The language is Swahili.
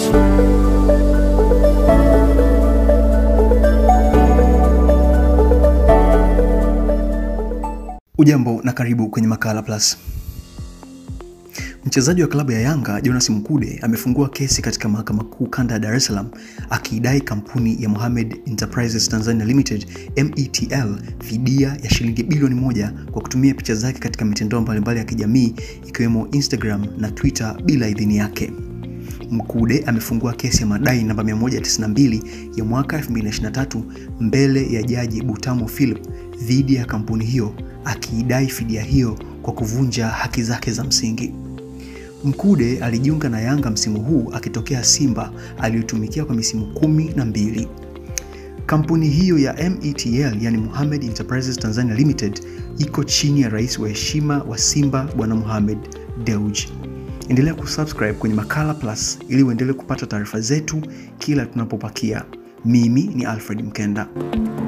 Plus. Ujambo na karibu kwenye Makala Plus. Mchezaji wa klabu ya Yanga Jonas Mkude amefungua kesi katika mahakama kuu kanda ya Dar es Salaam akiidai kampuni ya Mohamed Enterprises Tanzania Limited METL fidia ya shilingi bilioni moja kwa kutumia picha zake katika mitandao mbalimbali ya kijamii ikiwemo Instagram na Twitter bila idhini yake. Mkude amefungua kesi ya madai namba 192 ya mwaka 2023 mbele ya Jaji Butamu Philip dhidi ya kampuni hiyo akiidai fidia hiyo kwa kuvunja haki zake za msingi. Mkude alijiunga na Yanga msimu huu akitokea Simba aliyotumikia kwa misimu kumi na mbili. Kampuni hiyo ya METL yani Mohamed Enterprises Tanzania Limited iko chini ya rais wa heshima wa Simba Bwana Mohamed Dewji. Endelea kusubscribe kwenye Makala Plus ili uendelee kupata taarifa zetu kila tunapopakia. Mimi ni Alfred Mkenda.